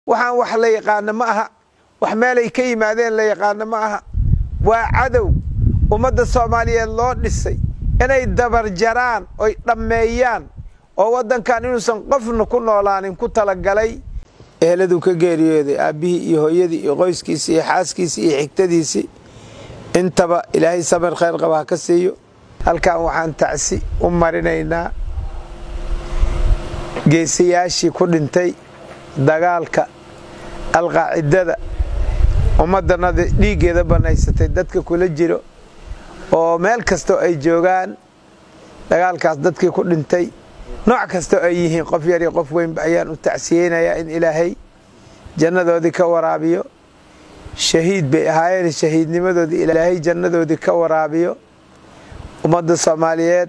waxaan wax la yaqaano ma aha wax meelay ka yimaadeen la yaqaano ma aha waa cadow ummadda soomaaliyeed loo dhisay inay dabarjaraan oy dhammeeyaan oo waddankan inuusan qofna ku noolaanin ku talagalay eheladuu ka geeriyooday aabbihii iyo hooyadii iyo qoyskiisii iyo xaaskiisii iyo xigtadiisii intaba ilaahay samir khayr qaba ha ka siiyo halkan waxaan tacsi u marinaynaa geesayaashii ku dhintay dagaalka alqaacidada ummaddanada dhiiggeeda bannaysatay dadka kula jiro oo meel kastoo ay joogaan dagaalkaas dadkii ku dhintay nooc kastoo ay yihiin qof yar iyo qof weynba ayaan u tacsiyeynayaa in ilaahay jannadoodii ka waraabiyo shahiid bay ahaayeen shahiidnimadoodii ilaahay jannadoodii ka waraabiyo ummadda soomaaliyeed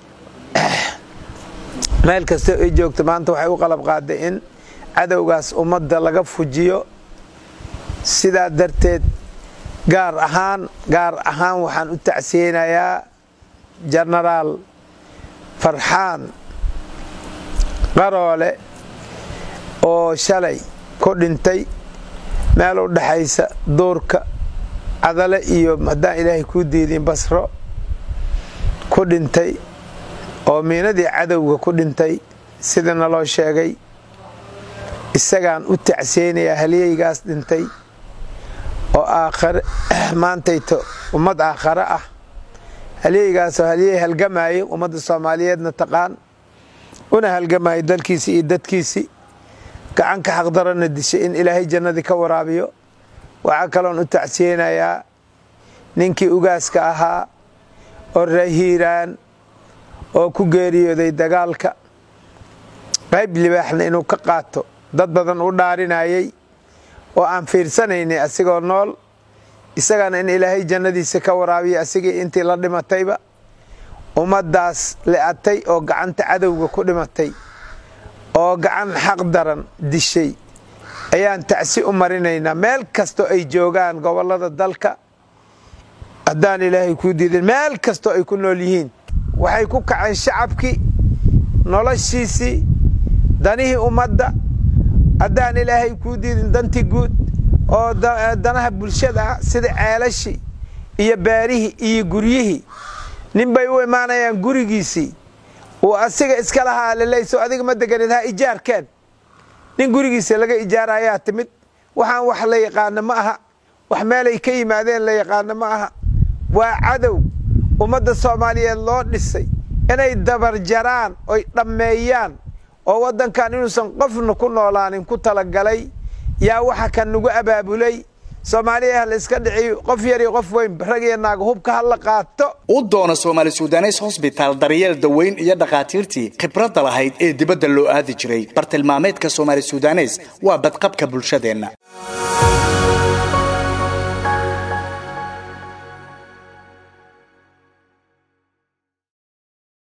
meel kastoo ay joogto maanta waxay u qalab qaaday in cadowgaas ummadda laga fujiyo sidaa darteed gaar ahaan gaar ahaan waxaan u tacsiyeynayaa jenaraal farxaan qaroole oo shalay ku dhintay meel u dhaxaysa duurka cadale iyo haddaan ilaahay kuu diidin basro ku dhintay oo miinadii cadowga ku dhintay sidana loo sheegay isagaan u tacsiyeynayaa halyeygaas dhintay oo aakhare maantayto ummad aakhare ah halyeygaasoo halyey halgamaayay ummadda soomaaliyeedna taqaan una halgamaayay dalkiisii iyo dadkiisii gacan ka xaqdarana dishay in ilaahay jannadii ka waraabiyo waxaa kaloon u tacsiyeynayaa ninkii ugaaska ahaa oo rahiiraan oo ku geeriyooday dagaalka qayb libaaxna inuu ka qaato dad badan u dhaarinayay oo aan fiirsanaynay asigoo nool isagana in ilaahay jannadiisa ka waraabiya asigii intii la dhimatayba ummaddaas le'atay oo gacanta cadowga ku dhimatay oo gacan xaq daran dishay ayaan tacsi u marinaynaa meel kastoo ay joogaan gobollada dalka haddaan ilaahay kuu diidin meel kastoo ay ku nool yihiin waxay ku kaceen shacabkii noloshiisii danihii ummadda haddaan ilaahay kuu diidin dantii guud oo danaha bulshada ah sida ceelashii iyo beerihii iyo guryihii nin bay u imaanayaan gurigiisii uu asiga iska lahaa leleyso adiga ma deganid ha ijaarkeen nin gurigiisa laga ijaarayaa timid waxaan wax la yaqaano ma aha wax meelay ka yimaadeen la yaqaano ma aha waa cadow ummadda soomaaliyeed loo dhisay inay dabarjaraan oy dhammeeyaan oo waddankan inuusan qofna ku noolaanin ku talagalay yaa waxa kan nagu abaabulay soomaaliya ha la iska dhiciyo qof yar iyo qof weyn rag iyo naaga hubka ha la qaato u doono soomaali sudanes hosbitaal daryeel daweyn iyo dhakhaatiirtii khibradda lahayd ee dibadda loo aadi jiray bartilmaameedka soomaali sudanes waa badqabka bulshadeenna